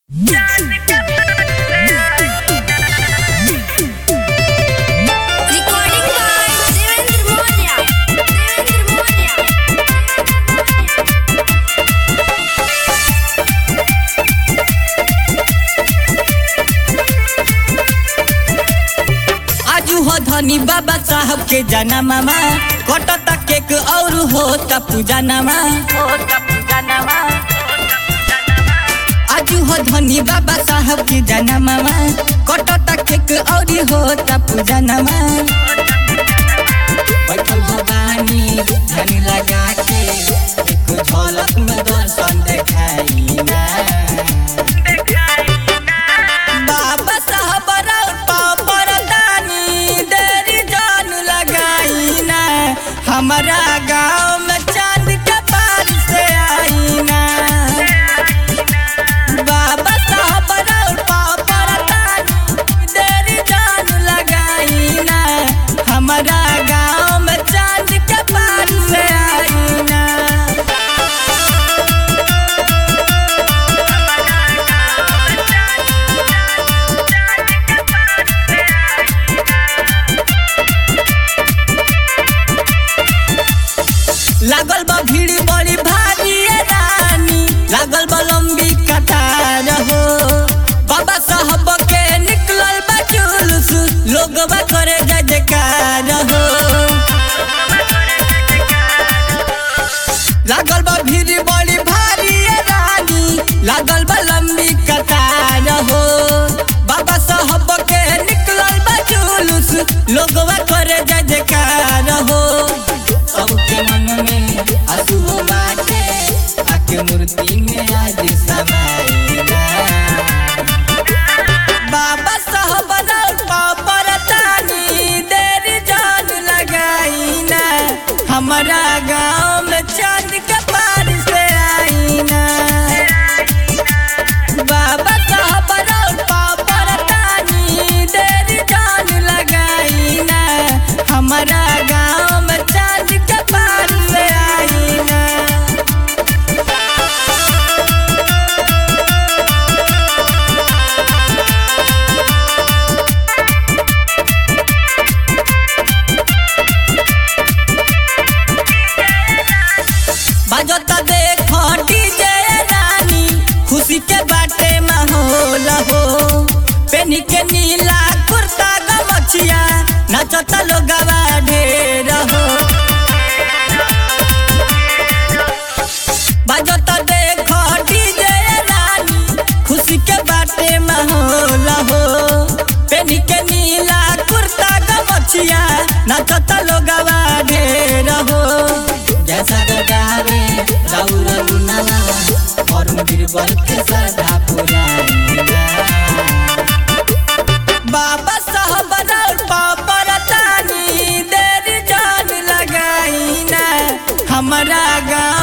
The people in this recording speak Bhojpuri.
Recording by Devendra Moria. Devendra Moria. आजू हो धनी बाबा साहब के जाना मामा कटता केक और होता पूजा नामा आजू हो धनी बाबा साहब के जाना मामा कटता केक और होता पूजा नामा बैठल भवानी ध्यान लगा के एक झलक में दर्शन देखाई ना बाबा साहब रौता परदानी देरी जान लगाई ना हमारा गाँव में चांद के पार से आई ना बाबा साहब रौता परदानी देरी जान लगाई ना हमारा गाँव में चांद के पार से आई ना लागल बा भीड़ बड़ी भारी ए रानी लागल बा लंबी कतार हो बाबा साहब के निकलल बा जुलूस लोगवा करे जय जयकार हो लागल बा भीड़ बड़ी भारी ए रानी लागल बा लंबी कतार हो बाबा साहब के निकलल बा जुलूस लोगवा करे जय जयकार हो सबके मन में आंसू बाटे आके मूर्ति में आज समाइना बाबा साहब रौता परतानी देरी जान लगाईना हमारा गाँव में चांद के पार से आईना बाबा साहब रौता परतानी देरी जान लगाईना हमारा गाँव में चांद के पार से आईना बजता देखो डीजे रानी खुशी के बाटे माहौल हो पेनी के नीला कुर्ता गमछिया नचता लोगवा ढेर हो बजता देखो डीजे रानी खुशी के बाटे माहौल हो पेनी के नीला कुर्ता गमछिया नचता लोगवा ढेर हो जैसा गगावे राउर लुनावा और बीरबल के सदा पुराना बाबा साहब रौता परतानी देरी जान लगाईना हमारा गाँव